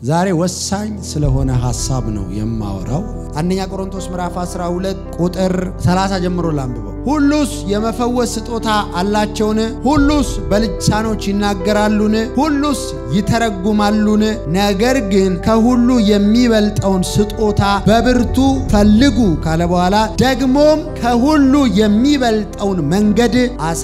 ዛሬ ወሳኝ ስለሆነ ሐሳብ ነው የማወራው። አንደኛ ቆሮንቶስ ምዕራፍ 12 ቁጥር 30 ጀምሮ ላንብበው። ሁሉስ የመፈወስ ስጦታ አላቸውን? ሁሉስ በልሳኖች ይናገራሉን? ሁሉስ ይተረጉማሉን? ነገር ግን ከሁሉ የሚበልጠውን ስጦታ በብርቱ ፈልጉ ካለ በኋላ ደግሞም ከሁሉ የሚበልጠውን መንገድ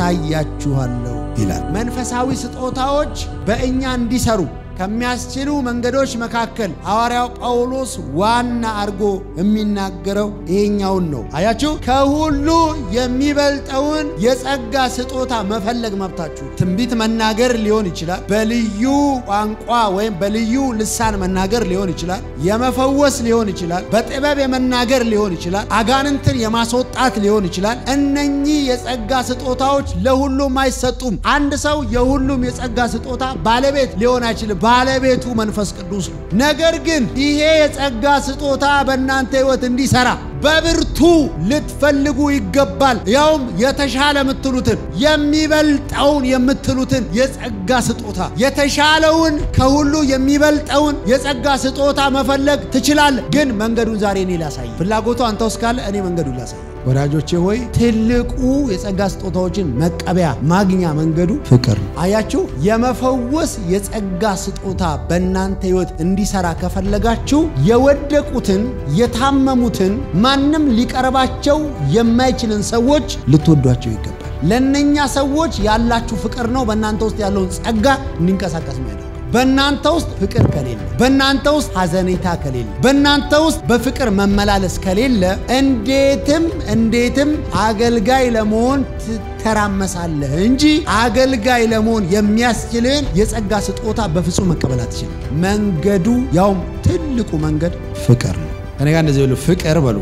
አሳያችኋለሁ ይላል። መንፈሳዊ ስጦታዎች በእኛ እንዲሰሩ ከሚያስችሉ መንገዶች መካከል ሐዋርያው ጳውሎስ ዋና አድርጎ የሚናገረው ይሄኛውን ነው። አያችሁ፣ ከሁሉ የሚበልጠውን የጸጋ ስጦታ መፈለግ መብታችሁ። ትንቢት መናገር ሊሆን ይችላል፣ በልዩ ቋንቋ ወይም በልዩ ልሳን መናገር ሊሆን ይችላል፣ የመፈወስ ሊሆን ይችላል፣ በጥበብ የመናገር ሊሆን ይችላል፣ አጋንንትን የማስወጣት ሊሆን ይችላል። እነኚህ የጸጋ ስጦታዎች ለሁሉም አይሰጡም። አንድ ሰው የሁሉም የጸጋ ስጦታ ባለቤት ሊሆን አይችልም። ባለቤቱ መንፈስ ቅዱስ ነው። ነገር ግን ይሄ የጸጋ ስጦታ በእናንተ ሕይወት እንዲሰራ በብርቱ ልትፈልጉ ይገባል። ያውም የተሻለ የምትሉትን የሚበልጠውን የምትሉትን የጸጋ ስጦታ የተሻለውን ከሁሉ የሚበልጠውን የጸጋ ስጦታ መፈለግ ትችላለህ። ግን መንገዱን ዛሬ እኔ ላሳይ። ፍላጎቱ አንተ ውስጥ ካለ እኔ መንገዱን ላሳይ። ወዳጆቼ ሆይ ትልቁ የጸጋ ስጦታዎችን መቀበያ ማግኛ መንገዱ ፍቅር ነው። አያችሁ፣ የመፈወስ የጸጋ ስጦታ በእናንተ ሕይወት እንዲሰራ ከፈለጋችሁ የወደቁትን የታመሙትን ማንም ሊቀርባቸው የማይችልን ሰዎች ልትወዷቸው ይገባል። ለእነኛ ሰዎች ያላችሁ ፍቅር ነው በእናንተ ውስጥ ያለውን ጸጋ እንዲንቀሳቀስ ማለት በእናንተ ውስጥ ፍቅር ከሌለ፣ በእናንተ ውስጥ ሐዘኔታ ከሌለ፣ በእናንተ ውስጥ በፍቅር መመላለስ ከሌለ እንዴትም እንዴትም አገልጋይ ለመሆን ትተራመሳለህ እንጂ አገልጋይ ለመሆን የሚያስችልን የጸጋ ስጦታ በፍጹም መቀበል አትችልም። መንገዱ ያውም ትልቁ መንገድ ፍቅር ነው። ከኔ ጋር እንደዚህ ብሎ ፍቅር በሉ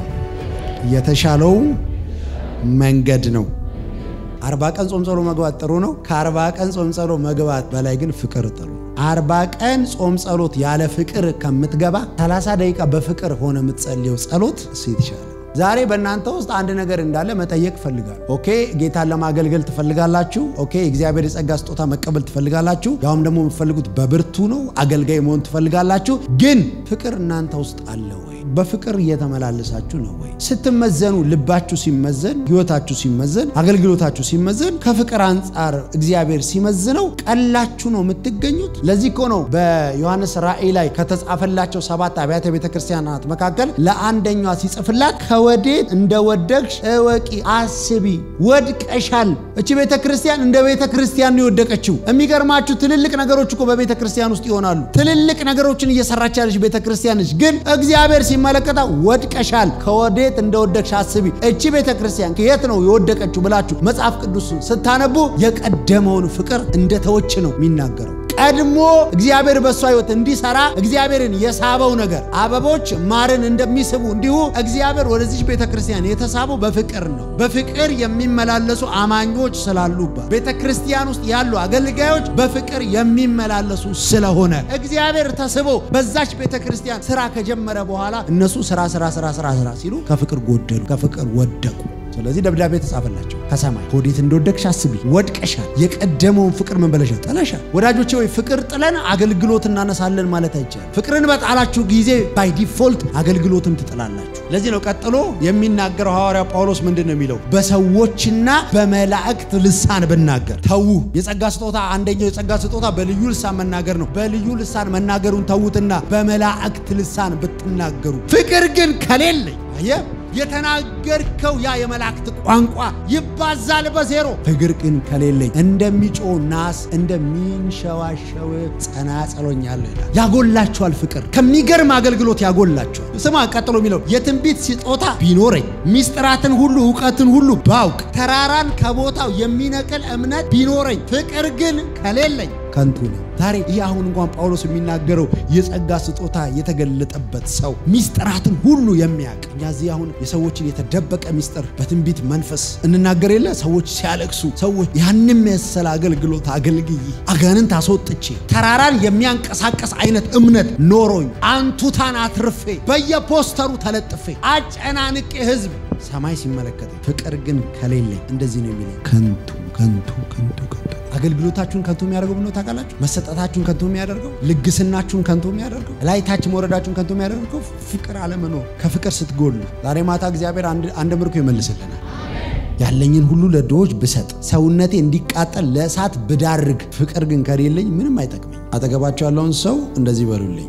የተሻለው መንገድ ነው። አርባ ቀን ጾም ጸሎ መግባት ጥሩ ነው። ከአርባ ቀን ጾም ጸሎ መግባት በላይ ግን ፍቅር ጥሩ ነው። አርባ ቀን ጾም ጸሎት ያለ ፍቅር ከምትገባ 30 ደቂቃ በፍቅር ሆነ የምትጸልየው ጸሎት እሱ የተሻለ ዛሬ በእናንተ ውስጥ አንድ ነገር እንዳለ መጠየቅ ፈልጋል። ኦኬ፣ ጌታን ለማገልገል ትፈልጋላችሁ። ኦኬ፣ እግዚአብሔር የጸጋ ስጦታ መቀበል ትፈልጋላችሁ። ያውም ደግሞ የምትፈልጉት በብርቱ ነው። አገልጋይ መሆን ትፈልጋላችሁ። ግን ፍቅር እናንተ ውስጥ አለ ወይ? በፍቅር እየተመላለሳችሁ ነው ወይ? ስትመዘኑ፣ ልባችሁ ሲመዘን፣ ህይወታችሁ ሲመዘን፣ አገልግሎታችሁ ሲመዘን ከፍቅር አንጻር እግዚአብሔር ሲመዝነው ቀላችሁ ነው የምትገኙት። ለዚህ እኮ ነው በዮሐንስ ራእይ ላይ ከተጻፈላቸው ሰባት አብያተ ቤተ ክርስቲያናት መካከል ለአንደኛዋ ሲጽፍላት ከወዴት እንደወደቅሽ እወቂ፣ አስቢ፣ ወድቀሻል። እቺ ቤተ ክርስቲያን እንደ ቤተ ክርስቲያን ነው የወደቀችው። የሚገርማችሁ ትልልቅ ነገሮች እኮ በቤተ ክርስቲያን ውስጥ ይሆናሉ። ትልልቅ ነገሮችን እየሰራች ያለች ቤተ ክርስቲያን ነች። ግን እግዚአብሔር ሲመለከታ ወድቀሻል፣ ከወዴት እንደወደቅሽ አስቢ። እቺ ቤተ ክርስቲያን ከየት ነው የወደቀችው ብላችሁ መጽሐፍ ቅዱስ ስታነቡ የቀደመውን ፍቅር እንደተወች ነው የሚናገረው። ቀድሞ እግዚአብሔር በእሷ ህይወት እንዲሰራ እግዚአብሔርን የሳበው ነገር አበቦች ማርን እንደሚስቡ እንዲሁ እግዚአብሔር ወደዚች ቤተ ክርስቲያን የተሳበው በፍቅር ነው። በፍቅር የሚመላለሱ አማኞች ስላሉባት ቤተ ክርስቲያን ውስጥ ያሉ አገልጋዮች በፍቅር የሚመላለሱ ስለሆነ እግዚአብሔር ተስቦ በዛች ቤተ ክርስቲያን ስራ ከጀመረ በኋላ እነሱ ስራ ስራ ስራ ስራ ስራ ሲሉ ከፍቅር ጎደሉ፣ ከፍቅር ወደቁ። ስለዚህ ደብዳቤ ተጻፈላቸው ከሰማይ ወዴት እንደወደቅሽ አስቢ፣ ወድቀሻል። የቀደመውን ፍቅር ምን በለሻል? ጥለሻል። ወዳጆቼ ወይ ፍቅር ጥለን አገልግሎት እናነሳለን ማለት አይቻልም። ፍቅርን በጣላችሁ ጊዜ ባይ ዲፎልት አገልግሎትም ትጥላላችሁ። ለዚህ ነው ቀጥሎ የሚናገረው ሐዋርያው ጳውሎስ ምንድን ነው የሚለው? በሰዎችና በመላእክት ልሳን ብናገር ተዉ። የጸጋ ስጦታ አንደኛው የጸጋ ስጦታ በልዩ ልሳን መናገር ነው። በልዩ ልሳን መናገሩን ተዉትና በመላእክት ልሳን ብትናገሩ፣ ፍቅር ግን ከሌለኝ አየህ የተናገርከው ያ የመላእክት ቋንቋ ይባዛል በዜሮ። ፍቅር ግን ከሌለኝ እንደሚጮህ ናስ እንደሚንሸዋሸው ጸናጸሎኛለሁ ይላል። ያጎላችኋል። ፍቅር ከሚገርም አገልግሎት ያጎላችኋል። ስማ ቀጥሎ የሚለው የትንቢት ስጦታ ቢኖረኝ ሚስጥራትን ሁሉ እውቀትን ሁሉ ባውቅ ተራራን ከቦታው የሚነቅል እምነት ቢኖረኝ ፍቅር ግን ከሌለኝ ከንቱ ነው። ዛሬ ይህ አሁን እንኳን ጳውሎስ የሚናገረው የጸጋ ስጦታ የተገለጠበት ሰው ሚስጥራትን ሁሉ የሚያውቅ እኛ እዚህ አሁን የሰዎችን የተደበቀ ሚስጥር በትንቢት መንፈስ እንናገር የለ ሰዎች ሲያለቅሱ ሰዎች ያንም መሰለ አገልግሎት አገልግዬ አጋንንት አስወጥቼ ተራራን የሚያንቀሳቀስ አይነት እምነት ኖሮኝ አንቱታን አትርፌ በየፖስተሩ ተለጥፌ አጨናንቄ ህዝብ ሰማይ ሲመለከተኝ ፍቅር ግን ከሌለኝ እንደዚህ ነው የሚለኝ ከንቱ ከንቱ ከንቱ ከንቱ አገልግሎታችሁን ከንቱ የሚያደርገው ብሎ ታውቃላችሁ? መሰጠታችሁን ከንቱ የሚያደርገው ልግስናችሁን ከንቱ የሚያደርገው ላይ ታች መውረዳችሁን ከንቱ የሚያደርገው ፍቅር አለመኖር፣ ከፍቅር ስትጎሉ። ዛሬ ማታ እግዚአብሔር አንድ ምርኮ ይመልስልናል። ያለኝን ሁሉ ለድሆች ብሰጥ ሰውነቴ እንዲቃጠል ለእሳት ብዳርግ ፍቅር ግን ከሌለኝ ምንም አይጠቅመኝ። አጠገባቸው ያለውን ሰው እንደዚህ በሉልኝ፣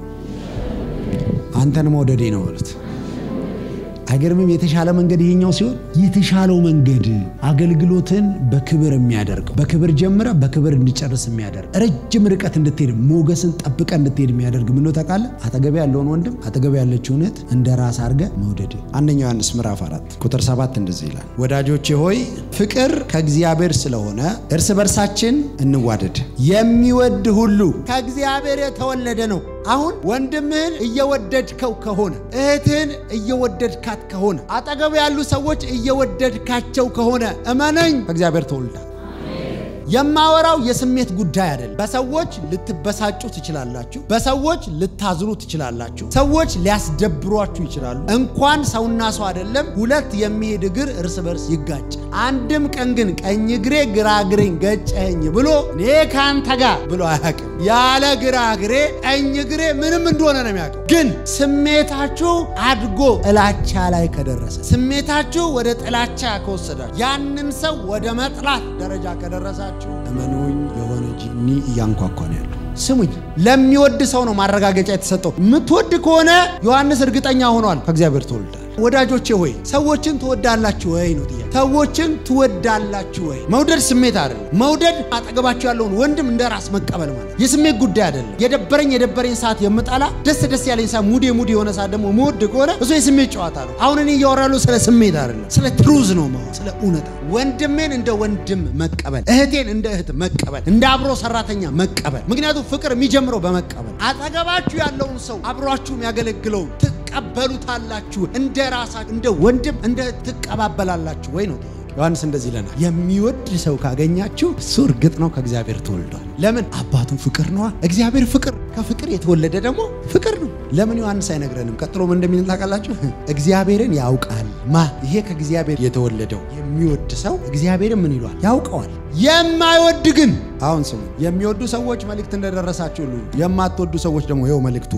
አንተን መውደዴ ነው በሉት። አይገርምም? የተሻለ መንገድ ይሄኛው ሲሆን የተሻለው መንገድ አገልግሎትን በክብር የሚያደርገው በክብር ጀምረ በክብር እንዲጨርስ የሚያደርግ ረጅም ርቀት እንድትሄድ ሞገስን ጠብቀ እንድትሄድ የሚያደርግ ምን ታውቃለህ? አጠገቤ ያለውን ወንድም አጠገቤ ያለችውን እህት እንደ ራስ አድርገ መውደድ። አንደኛ ዮሐንስ ምዕራፍ 4 ቁጥር 7 እንደዚህ ይላል፣ ወዳጆቼ ሆይ ፍቅር ከእግዚአብሔር ስለሆነ እርስ በርሳችን እንዋደድ። የሚወድ ሁሉ ከእግዚአብሔር የተወለደ ነው። አሁን ወንድምህን እየወደድከው ከሆነ እህትህን እየወደድካት ከሆነ አጠገቡ ያሉ ሰዎች እየወደድካቸው ከሆነ እመነኝ ከእግዚአብሔር ተወልዳ። የማወራው የስሜት ጉዳይ አይደለም። በሰዎች ልትበሳጩ ትችላላችሁ። በሰዎች ልታዝኑ ትችላላችሁ። ሰዎች ሊያስደብሯችሁ ይችላሉ። እንኳን ሰውና ሰው አይደለም ሁለት የሚሄድ እግር እርስ በርስ ይጋጫል። አንድም ቀን ግን ቀኝ እግሬ ግራ እግሬን ገጨኸኝ ብሎ እኔ ከአንተ ጋር ብሎ አያውቅም። ያለ ግራ እግሬ ቀኝ እግሬ ምንም እንደሆነ ነው የሚያውቀው። ግን ስሜታችሁ አድጎ ጥላቻ ላይ ከደረሰ ስሜታችሁ ወደ ጥላቻ ከወሰዳችሁ ያንን ሰው ወደ መጥላት ደረጃ ከደረሳችሁ እመኑኝ የሆነ ጂኒ እያንኳኳ ነው ያለው። ስሙኝ፣ ለሚወድ ሰው ነው ማረጋገጫ የተሰጠው። የምትወድ ከሆነ ዮሐንስ እርግጠኛ ሆኗል ከእግዚአብሔር ተወልዳል። ወዳጆቼ ሆይ ሰዎችን ትወዳላችሁ ወይ ነው ጥያቄ። ሰዎችን ትወዳላችሁ ወይ? መውደድ ስሜት አይደለም። መውደድ አጠገባችሁ ያለውን ወንድም እንደ ራስ መቀበል ማለት የስሜት ጉዳይ አይደለም። የደበረኝ የደበረኝ ሰዓት የምጠላ ደስ ደስ ያለኝ ሰዓት ሙዴ ሙዴ የሆነ ሰዓት ደግሞ መወድ ከሆነ እሱ የስሜት ጨዋታ ነው። አሁን እኔ እያወራለሁ ስለ ስሜት አይደለም፣ ስለ ትሩዝ ነው ማለት ስለ እውነታ። ወንድሜን እንደ ወንድም መቀበል፣ እህቴን እንደ እህት መቀበል፣ እንደ አብሮ ሰራተኛ መቀበል። ምክንያቱም ፍቅር የሚጀምረው በመቀበል አጠገባችሁ ያለውን ሰው አብሯችሁ የሚያገለግለውን ትቀበሉታላችሁ እንደ ራሳችሁ እንደ ወንድም እንደ ትቀባበላላችሁ ወይ ነው ዮሐንስ እንደዚህ ይለናል። የሚወድ ሰው ካገኛችሁ እሱ እርግጥ ነው ከእግዚአብሔር ተወልዷል። ለምን? አባቱ ፍቅር ነዋ። እግዚአብሔር ፍቅር፣ ከፍቅር የተወለደ ደግሞ ፍቅር ነው። ለምን ዮሐንስ አይነግረንም? ቀጥሎ ምን እንደሚል ታውቃላችሁ? እግዚአብሔርን ያውቃል ማ ይሄ ከእግዚአብሔር የተወለደው የሚወድ ሰው እግዚአብሔርን ምን ይሏል? ያውቀዋል። የማይወድ ግን አሁን ስሙ፣ የሚወዱ ሰዎች መልእክት እንደደረሳችሁ ሁሉ የማትወዱ ሰዎች ደግሞ ይኸው መልእክቱ፣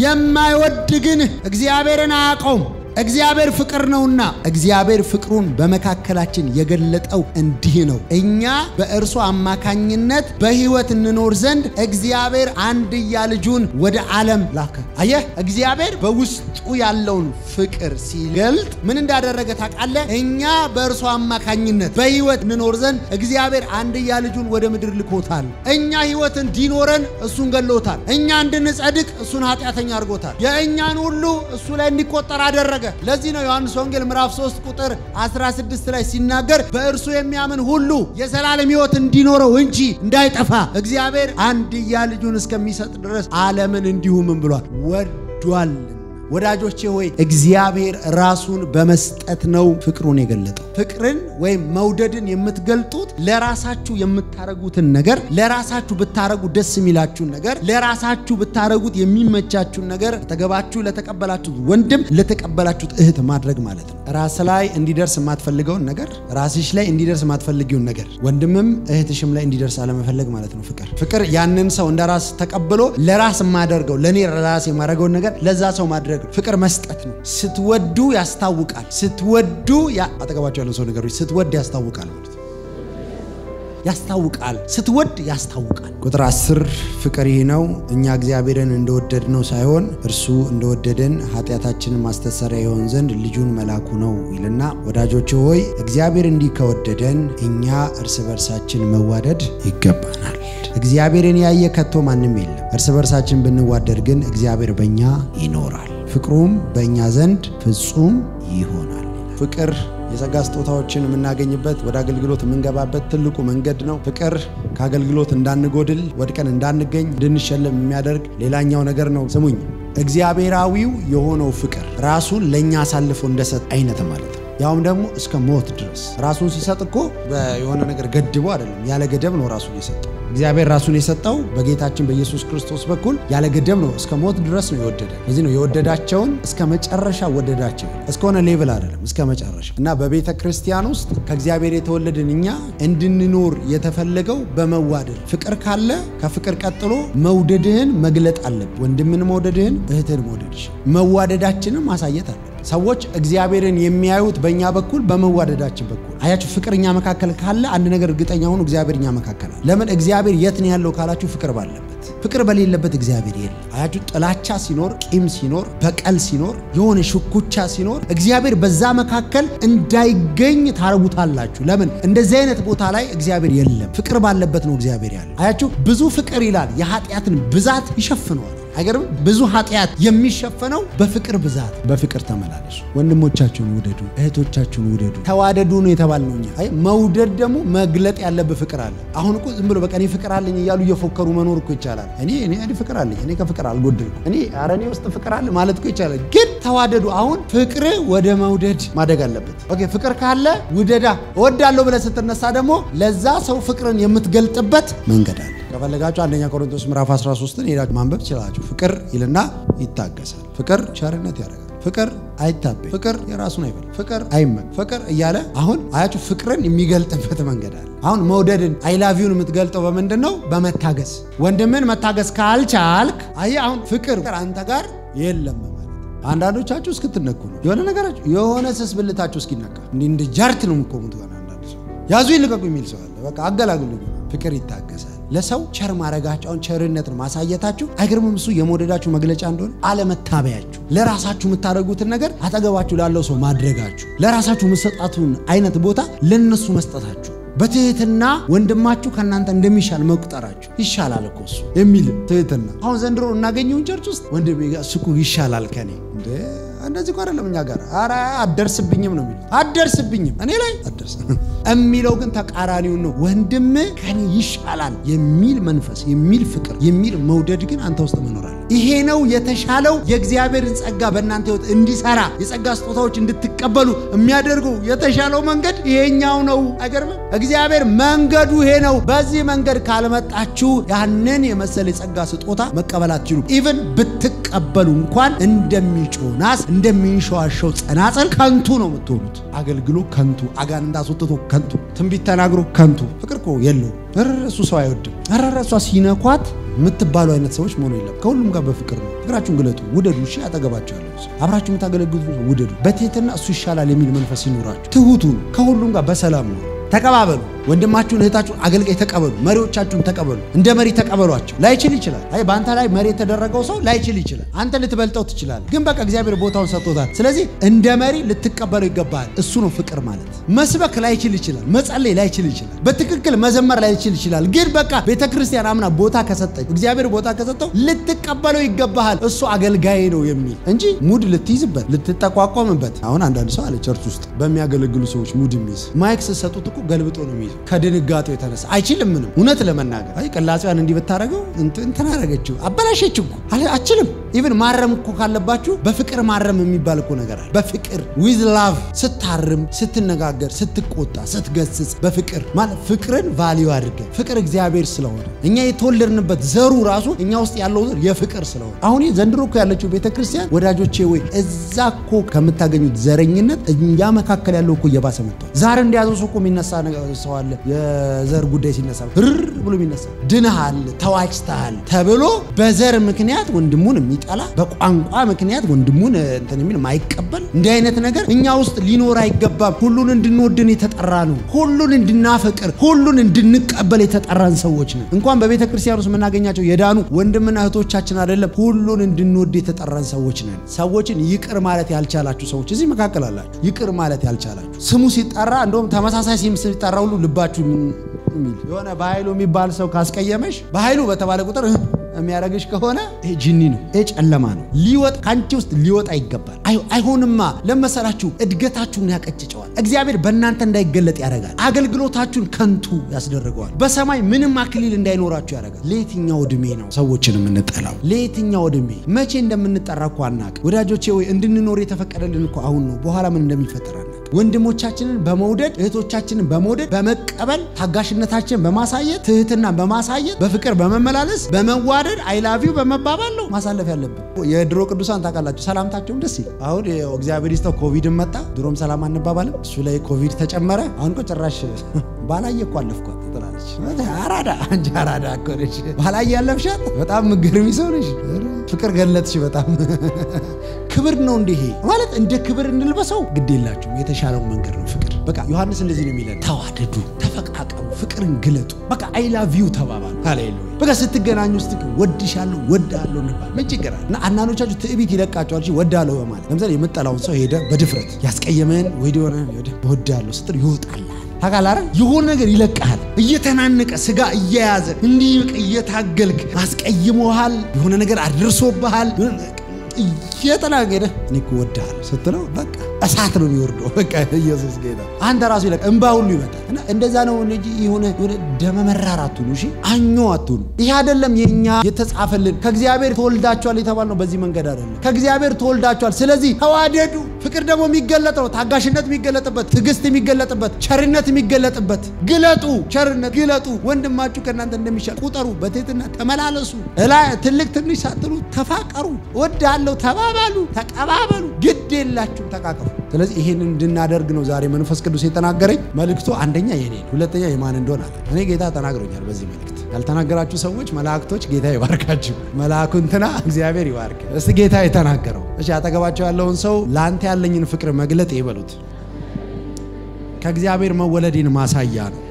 የማይወድ ግን እግዚአብሔርን አያውቀውም እግዚአብሔር ፍቅር ነውና እግዚአብሔር ፍቅሩን በመካከላችን የገለጠው እንዲህ ነው፣ እኛ በእርሱ አማካኝነት በሕይወት እንኖር ዘንድ እግዚአብሔር አንድያ ልጁን ወደ ዓለም ላከ። አየህ፣ እግዚአብሔር በውስጡ ያለውን ፍቅር ሲገልጥ ምን እንዳደረገ ታውቃለህ? እኛ በእርሱ አማካኝነት በሕይወት እንኖር ዘንድ እግዚአብሔር አንድያ ልጁን ወደ ምድር ልኮታል። እኛ ሕይወት እንዲኖረን እሱን ገሎታል። እኛ እንድንጸድቅ እሱን ኃጢአተኛ አድርጎታል። የእኛን ሁሉ እሱ ላይ እንዲቆጠር አደረገ። ለዚህ ነው ዮሐንስ ወንጌል ምዕራፍ 3 ቁጥር 16 ላይ ሲናገር በእርሱ የሚያምን ሁሉ የዘላለም ሕይወት እንዲኖረው እንጂ እንዳይጠፋ እግዚአብሔር አንድያ ልጁን እስከሚሰጥ ድረስ ዓለምን እንዲሁ ምን ብሏል ወዷል። ወዳጆቼ ሆይ እግዚአብሔር ራሱን በመስጠት ነው ፍቅሩን የገለጠው። ፍቅርን ወይም መውደድን የምትገልጡት ለራሳችሁ የምታረጉትን ነገር ለራሳችሁ ብታረጉ ደስ የሚላችሁን ነገር ለራሳችሁ ብታረጉት የሚመቻችሁን ነገር አጠገባችሁ ለተቀበላችሁት ወንድም ለተቀበላችሁት እህት ማድረግ ማለት ነው። ራስ ላይ እንዲደርስ የማትፈልገውን ነገር ራስሽ ላይ እንዲደርስ የማትፈልጊውን ነገር ወንድምም እህትሽም ላይ እንዲደርስ አለመፈለግ ማለት ነው። ፍቅር ፍቅር ያንን ሰው እንደ ራስ ተቀብሎ ለራስ የማደርገው ለእኔ ራስ የማደርገውን ነገር ለዛ ሰው ማድረግ ፍቅር መስጠት ነው። ስትወዱ ያስታውቃል። ስትወዱ አጠገባቸው ያለው ሰው ነገሮች ስትወድ ያስታውቃል ማለት ነው። ያስታውቃል ስትወድ ያስታውቃል። ቁጥር አስር ፍቅር ይህ ነው እኛ እግዚአብሔርን እንደወደድ ነው ሳይሆን እርሱ እንደወደደን ኃጢአታችንን ማስተሰሪያ ይሆን ዘንድ ልጁን መላኩ ነው ይልና፣ ወዳጆች ሆይ እግዚአብሔር እንዲህ ከወደደን እኛ እርስ በርሳችን መዋደድ ይገባናል። እግዚአብሔርን ያየ ከቶ ማንም የለም። እርስ በርሳችን ብንዋደድ ግን እግዚአብሔር በእኛ ይኖራል፣ ፍቅሩም በእኛ ዘንድ ፍጹም ይሆናል። ፍቅር የጸጋ ስጦታዎችን የምናገኝበት ወደ አገልግሎት የምንገባበት ትልቁ መንገድ ነው። ፍቅር ከአገልግሎት እንዳንጎድል ወድቀን እንዳንገኝ እንድንሸለም የሚያደርግ ሌላኛው ነገር ነው። ስሙኝ፣ እግዚአብሔራዊው የሆነው ፍቅር ራሱን ለእኛ አሳልፎ እንደሰጥ አይነት ማለት ነው። ያውም ደግሞ እስከ ሞት ድረስ ራሱን ሲሰጥ እኮ የሆነ ነገር ገድቦ አይደለም፣ ያለ ገደብ ነው ራሱን የሰጠው። እግዚአብሔር ራሱን የሰጠው በጌታችን በኢየሱስ ክርስቶስ በኩል ያለ ገደብ ነው። እስከ ሞት ድረስ ነው የወደደ። ለዚህ ነው የወደዳቸውን እስከ መጨረሻ ወደዳቸው። እስከሆነ ሌቭል አይደለም፣ እስከ መጨረሻ እና በቤተ ክርስቲያን ውስጥ ከእግዚአብሔር የተወለድን እኛ እንድንኖር የተፈለገው በመዋደድ ፍቅር ካለ ከፍቅር ቀጥሎ መውደድህን መግለጥ አለብህ። ወንድምን መውደድህን፣ እህትን መውደድሽ፣ መዋደዳችንን ማሳየት አለ ሰዎች እግዚአብሔርን የሚያዩት በእኛ በኩል በመዋደዳችን በኩል አያችሁ። ፍቅር እኛ መካከል ካለ አንድ ነገር እርግጠኛ ሆኑ፣ እግዚአብሔር እኛ መካከል አለ። ለምን እግዚአብሔር የት ነው ያለው ካላችሁ፣ ፍቅር ባለበት። ፍቅር በሌለበት እግዚአብሔር የለም። አያችሁ፣ ጥላቻ ሲኖር፣ ቂም ሲኖር፣ በቀል ሲኖር፣ የሆነ ሽኩቻ ሲኖር እግዚአብሔር በዛ መካከል እንዳይገኝ ታረጉታላችሁ። ለምን እንደዚህ አይነት ቦታ ላይ እግዚአብሔር የለም። ፍቅር ባለበት ነው እግዚአብሔር ያለው። አያችሁ፣ ብዙ ፍቅር ይላል የኃጢአትን ብዛት ይሸፍነዋል። አይገርም? ብዙ ኃጢአት የሚሸፈነው በፍቅር ብዛት። በፍቅር ተመላለሱ። ወንድሞቻችሁን ውደዱ፣ እህቶቻችሁን ውደዱ። ተዋደዱ ነው የተባልነው እኛ። አይ መውደድ ደግሞ መግለጥ ያለብህ ፍቅር አለ። አሁን እኮ ዝም ብሎ በቃ እኔ ፍቅር አለኝ እያሉ እየፎከሩ መኖር እኮ ይቻላል። እኔ እኔ እኔ ፍቅር አለኝ እኔ ከፍቅር አልጎደልኩም እኔ ኧረ እኔ ውስጥ ፍቅር አለ ማለት እኮ ይቻላል። ግን ተዋደዱ። አሁን ፍቅር ወደ መውደድ ማደግ አለበት። ኦኬ ፍቅር ካለ ውደዳ። እወዳለሁ ብለህ ስትነሳ ደግሞ ለዛ ሰው ፍቅርን የምትገልጥበት መንገድ አለ። ከፈለጋችሁ አንደኛ ቆሮንቶስ ምዕራፍ 13ን ሄዳችሁ ማንበብ ትችላላችሁ። ፍቅር ይልና ይታገሳል። ፍቅር ቸርነት ያደርጋል። ፍቅር አይታበይ፣ ፍቅር የራሱን አይበል፣ ፍቅር አይመን፣ ፍቅር እያለ አሁን አያችሁ ፍቅርን የሚገልጥበት መንገድ አለ። አሁን መውደድን አይላቪውን የምትገልጠው በምንድን ነው? በመታገስ ወንድምን መታገስ ካልቻልክ፣ አየህ አሁን ፍቅር አንተ ጋር የለም ማለት አንዳንዶቻችሁ እስክትነኩ ነው የሆነ ነገራችሁ የሆነ ስስ ብልታችሁ እስኪነካ እንዲህ እንደ ጃርት ነው የምትቆሙት። አንዳንድ ሰው ያዙ ይልቀቁ የሚል ሰው አለ። በቃ አገላግሉ። ፍቅር ይታገሳል። ለሰው ቸር ማድረጋቸውን ቸርነትን ማሳየታችሁ አይገርምም? እሱ የመውደዳችሁ መግለጫ እንደሆነ አለመታበያችሁ፣ ለራሳችሁ የምታደርጉትን ነገር አጠገባችሁ ላለው ሰው ማድረጋችሁ፣ ለራሳችሁ የምትሰጣቱን አይነት ቦታ ለነሱ መስጠታችሁ፣ በትህትና ወንድማችሁ ከእናንተ እንደሚሻል መቁጠራችሁ ይሻላል እኮ እሱ የሚል ትህትና። አሁን ዘንድሮ እናገኘውን ቸርች ውስጥ ወንድሜ እሱ እኮ ይሻላል ከኔ እንደ እንደዚህ እኮ አይደለም እኛ ጋር ኧረ አደርስብኝም ነው የሚሉት። አደርስብኝም እኔ ላይ አደርስ የሚለው ግን ተቃራኒውን ነው። ወንድም ከኔ ይሻላል የሚል መንፈስ የሚል ፍቅር የሚል መውደድ ግን አንተ ውስጥ መኖር አለ። ይሄ ነው የተሻለው የእግዚአብሔርን ጸጋ በእናንተ ሕይወት እንዲሰራ የጸጋ ስጦታዎች እንድትቀበሉ የሚያደርገው የተሻለው መንገድ ይሄኛው ነው። አይገርምም? እግዚአብሔር መንገዱ ይሄ ነው። በዚህ መንገድ ካልመጣችሁ ያንን የመሰለ የጸጋ ስጦታ መቀበል አትችሉም። ኢቭን ብትቀበሉ እንኳን እንደሚጮህ ናስ እንደሚንሸዋሸው ጸናጸል ከንቱ ነው የምትሆኑት። አገልግሎ ከንቱ፣ አጋንንት አስወጥቶ ከንቱ፣ ትንቢት ተናግሮ ከንቱ። ፍቅር እኮ የለውም። እሱ ሰው አይወድም። እረረ እሷ ሲነኳት የምትባሉ አይነት ሰዎች መሆኑ የለም። ከሁሉም ጋር በፍቅር ነው። ፍቅራችሁን ግለጡ፣ ውደዱ። እሺ አጠገባችሁ ያለው ሰው አብራችሁ የምታገለግሉት ውደዱ። በትህትና እሱ ይሻላል የሚል መንፈስ ይኖራችሁ። ትሁቱ ከሁሉም ጋር በሰላም ነው። ተቀባበሉ። ወንድማችሁን እህታችሁን አገልጋይ ተቀበሉ። መሪዎቻችሁን ተቀበሉ። እንደ መሪ ተቀበሏቸው። ላይችል ይችላል። አይ በአንተ ላይ መሪ የተደረገው ሰው ላይችል ይችላል። አንተ ልትበልጠው ትችላለህ። ግን በቃ እግዚአብሔር ቦታውን ሰጥቶታል። ስለዚህ እንደ መሪ ልትቀበለው ይገባል። እሱ ነው ፍቅር ማለት። መስበክ ላይችል ይችላል። መጸለይ ላይችል ይችላል። በትክክል መዘመር ላይችል ይችላል። ግን በቃ ቤተ ክርስቲያን አምና ቦታ ከሰጠኝ እግዚአብሔር ቦታ ከሰጠው ልትቀበለው ይገባሃል። እሱ አገልጋይ ነው የሚል እንጂ ሙድ ልትይዝበት ልትጠቋቋምበት። አሁን አንዳንድ ሰው አለ ቸርች ውስጥ በሚያገለግሉ ሰዎች ሙድ የሚይዝ ማይክ ስትሰጡት እኮ ገልብጦ ነው የሚይዘው ከድንጋጤው የተነሳ አይችልም። ምንም እውነት ለመናገር አይ ቅላጼዋን እንዲህ ብታደረገው እንትን አደረገችው አበላሸችው እኮ አችልም። ኢቭን ማረም እኮ ካለባችሁ በፍቅር ማረም የሚባል እኮ ነገር አለ። በፍቅር ዊዝ ላቭ ስታርም፣ ስትነጋገር፣ ስትቆጣ፣ ስትገስጽ በፍቅር ማለት ፍቅርን ቫሊዩ አድርገን ፍቅር እግዚአብሔር ስለሆነ እኛ የተወለድንበት ዘሩ ራሱ እኛ ውስጥ ያለው ዘር የፍቅር ስለሆነ አሁን ዘንድሮ እኮ ያለችው ቤተክርስቲያን ወዳጆቼ ወይ እዛ እኮ ከምታገኙት ዘረኝነት እኛ መካከል ያለው እኮ እየባሰ መጥቷል። ዛሬ እንደያዘው ሰው እኮ የሚነሳ ሰው አለ። የዘር ጉዳይ ሲነሳ ርር ብሎ የሚነሳ ድንሃል፣ ተዋጭተሃል ተብሎ በዘር ምክንያት ወንድሙን የሚጠላ በቋንቋ ምክንያት ወንድሙን እንትን የሚል ማይቀበል እንዲህ አይነት ነገር እኛ ውስጥ ሊኖር አይገባም። ሁሉን እንድንወድን የተጠራ ነው። ሁሉን እንድናፈቅር፣ ሁሉን እንድንቀበል የተጠራን ሰዎች ነን። እንኳን በቤተ ክርስቲያን ውስጥ የምናገኛቸው የዳኑ ወንድምና እህቶቻችን አይደለም፣ ሁሉን እንድንወድ የተጠራን ሰዎች ነን። ሰዎችን ይቅር ማለት ያልቻላችሁ ሰዎች እዚህ መካከል አላችሁ። ይቅር ማለት ያልቻላችሁ ስሙ ሲጠራ እንደውም ተመሳሳይ ስም ሲጠራ ሁሉ ልባችሁ የሚል የሆነ በኃይሉ የሚባል ሰው ካስቀየመሽ በኃይሉ በተባለ ቁጥር የሚያደርግሽ ከሆነ ይሄ ጅኒ ነው፣ ይሄ ጨለማ ነው። ሊወጥ ከአንቺ ውስጥ ሊወጣ ይገባል። አይሆንማ። ለመሰላችሁ እድገታችሁን ያቀጭጨዋል። እግዚአብሔር በእናንተ እንዳይገለጥ ያደርጋል። አገልግሎታችሁን ከንቱ ያስደርገዋል። በሰማይ ምንም አክሊል እንዳይኖራችሁ ያደርጋል። ለየትኛው ዕድሜ ነው ሰዎችን የምንጠላው? ለየትኛው ዕድሜ መቼ እንደምንጠራ እኮ አናውቅም። ወዳጆቼ ወይ እንድንኖር የተፈቀደልን እኮ አሁን ነው። በኋላ ምን እንደሚፈጠር አናውቅም። ወንድሞቻችንን በመውደድ እህቶቻችንን በመውደድ በመቀበል ታጋሽነታችንን በማሳየት ትህትናን በማሳየት በፍቅር በመመላለስ በመዋደድ አይላቪው በመባባል ነው ማሳለፍ ያለብን። የድሮ ቅዱሳን ታውቃላችሁ፣ ሰላምታቸውም ደስ ይላል። አሁን ያው እግዚአብሔር ይስጠው ኮቪድን መጣ። ድሮም ሰላም አንባባልም። እሱ ላይ ኮቪድ ተጨመረ። አሁን እኮ ጭራሽ ባላየ እኮ አለፍኳት ትላለች። አራዳ አንቺ አራዳ እኮ ነሽ። ባላየ ያለፍሻት በጣም ምገርሚ ሰው ነሽ። ፍቅር ገለጥሽ በጣም ክብር ነው እንዲህ ማለት እንደ ክብር እንልበሰው ግድ የላችሁም። የተሻለው መንገድ ነው ፍቅር። በቃ ዮሐንስ እንደዚህ ነው የሚለን፣ ተዋደዱ፣ ተፈቃቀሩ፣ ፍቅርን ግለጡ። በቃ አይ ላቭ ዩ ተባባሉ። ሃሌሉያ። በቃ ስትገናኙ ውስጥ ወድሻለሁ፣ ወዳለሁ እንባል ምን ችግር አለ? እና አንዳንዶቻችሁ ትዕቢት ይለቃቸዋል ወዳለሁ በማለት ለምሳሌ የምጠላውን ሰው ሄደ በድፍረት ያስቀየመን ወይ ሆነ ወዳለሁ ስትል ይወጣል ታውቃለህ አይደል? የሆነ ነገር ይለቅሃል። እየተናነቀ ስጋ እየያዘ እንዲህ በቃ እየታገልክ አስቀይሞሃል፣ የሆነ ነገር አድርሶብሃል። እየተናገደ እኔ እኮ እወድሃለሁ ስትለው በቃ እሳት ነው የሚወርደው። በቃ ኢየሱስ ጌታ አንተ ራሱ ይለቅ እንባ ሁሉ ይመጣል። እና እንደዛ ነው እንጂ የሆነ የሆነ ደመ መራር አትሁኑ። እሺ አኞ አትሁኑ። ይሄ አይደለም የኛ የተጻፈልን። ከእግዚአብሔር ተወልዳችኋል የተባልነው በዚህ መንገድ አይደለም። ከእግዚአብሔር ተወልዳችኋል። ስለዚህ ተዋደዱ። ፍቅር ደግሞ የሚገለጠው ታጋሽነት የሚገለጥበት፣ ትዕግስት የሚገለጥበት፣ ቸርነት የሚገለጥበት ግለጡ። ቸርነት ግለጡ። ወንድማችሁ ከእናንተ እንደሚሻል ቁጠሩ። በትህትና ተመላለሱ። እላ ትልቅ ትንሽ ሳትሉ ተፋቀሩ። እወድሃለሁ ተባባሉ፣ ተቀባበሉ። ግድ የላችሁ ተቃቀፉ። ስለዚህ ይህንን እንድናደርግ ነው ዛሬ መንፈስ ቅዱስ የተናገረኝ። መልእክቱ አንደኛ የኔ ነው፣ ሁለተኛ የማን እንደሆነ አለ። እኔ ጌታ ተናግሮኛል በዚህ መልእክት። ያልተናገራችሁ ሰዎች መላእክቶች ጌታ ይባርካችሁ። መልአኩ እንትና እግዚአብሔር ይባርክ። እስቲ ጌታ የተናገረው እሺ፣ አጠገባቸው ያለውን ሰው ለአንተ ያለኝን ፍቅር መግለጥ ይበሉት። ከእግዚአብሔር መወለዴን ማሳያ ነው።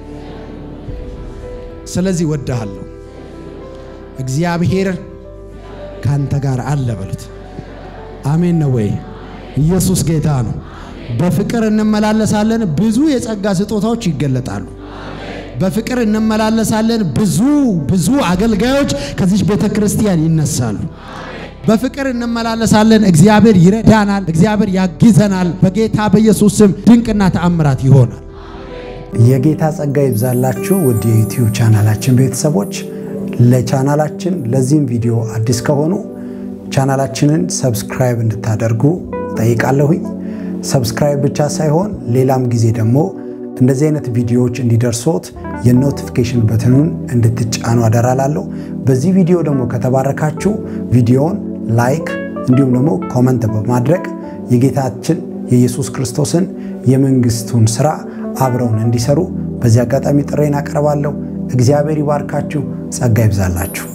ስለዚህ ወድሃለሁ። እግዚአብሔር ካንተ ጋር አለ በሉት። አሜን ነው ወይ? ኢየሱስ ጌታ ነው። በፍቅር እንመላለሳለን፣ ብዙ የጸጋ ስጦታዎች ይገለጣሉ። በፍቅር እንመላለሳለን፣ ብዙ ብዙ አገልጋዮች ከዚች ቤተ ክርስቲያን ይነሳሉ። በፍቅር እንመላለሳለን፣ እግዚአብሔር ይረዳናል፣ እግዚአብሔር ያግዘናል። በጌታ በኢየሱስ ስም ድንቅና ተአምራት ይሆናል። የጌታ ጸጋ ይብዛላችሁ ውድ የዩቲዩብ ቻናላችን ቤተሰቦች። ለቻናላችን ለዚህም ቪዲዮ አዲስ ከሆኑ ቻናላችንን ሰብስክራይብ እንድታደርጉ ጠይቃለሁኝ። ሰብስክራይብ ብቻ ሳይሆን ሌላም ጊዜ ደግሞ እንደዚህ አይነት ቪዲዮዎች እንዲደርሶት የኖቲፊኬሽን በትኑን እንድትጫኑ አደራላለሁ። በዚህ ቪዲዮ ደግሞ ከተባረካችሁ ቪዲዮውን ላይክ እንዲሁም ደግሞ ኮመንት በማድረግ የጌታችን የኢየሱስ ክርስቶስን የመንግስቱን ስራ አብረውን እንዲሰሩ በዚህ አጋጣሚ ጥሬን አቀርባለሁ። እግዚአብሔር ይባርካችሁ፣ ጸጋ ይብዛላችሁ።